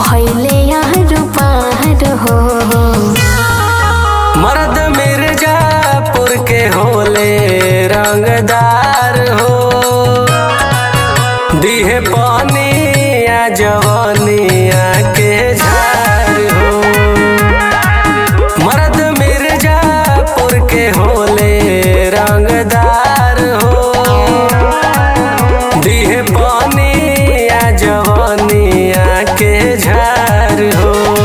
भैले यार पार हो मर्द मिर्जापुर के होले रंगदार हो दिहे पानिया जवानिया के झार हो मर्द मिर्जापुर के होले रंगदार हो दिहे पानिया जवानिया के झार हो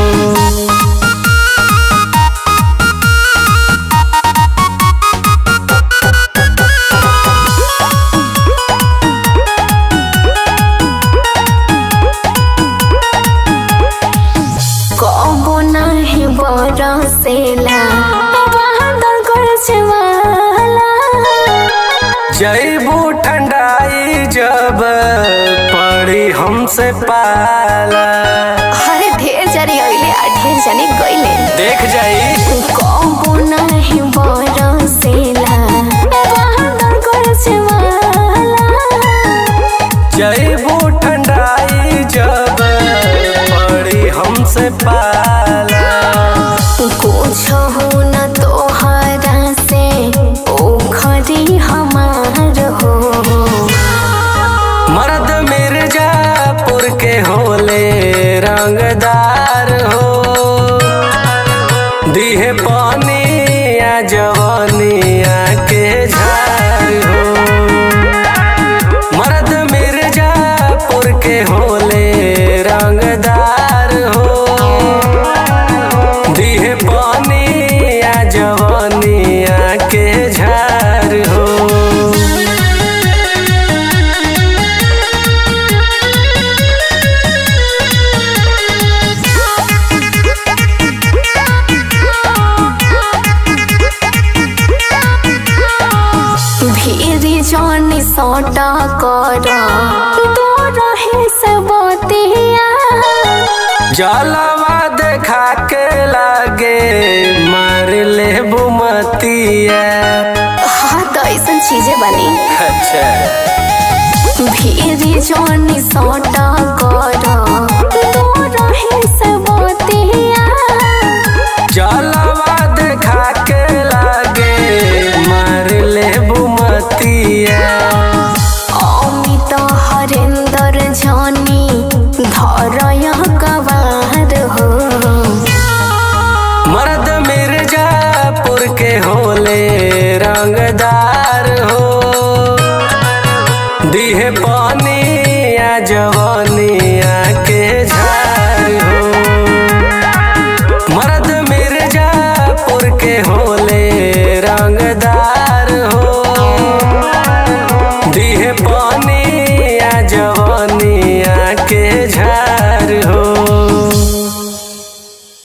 कबो नाही बरसेला बादल गरजवाला जैबू ठंडाई जब पड़ी हमसे पाला अरे ढेर जानी अइले आ ढेर जानी गइले देख जाई कबो नाही बरसेला बादल गरजवाला जैबू ठंडाई जब पड़ी हमसे पाला कुछ हो न तोहरा से ओखरी हमार हो मर्द मिर्जापुर के होले रंगदार हो दिहे पानिया जवानिया के झार हो मर्द मिर्जापुर के होले रंगदार हो दिहे पानिया जवानिया के झार हो भीरी जानी सोटा कर तो रहे सबतिया जलवा देखा के लागे मार ले बुमतिया हाँ तो ऐसा चीजें बनी अच्छा भीरी जानी सोटा कर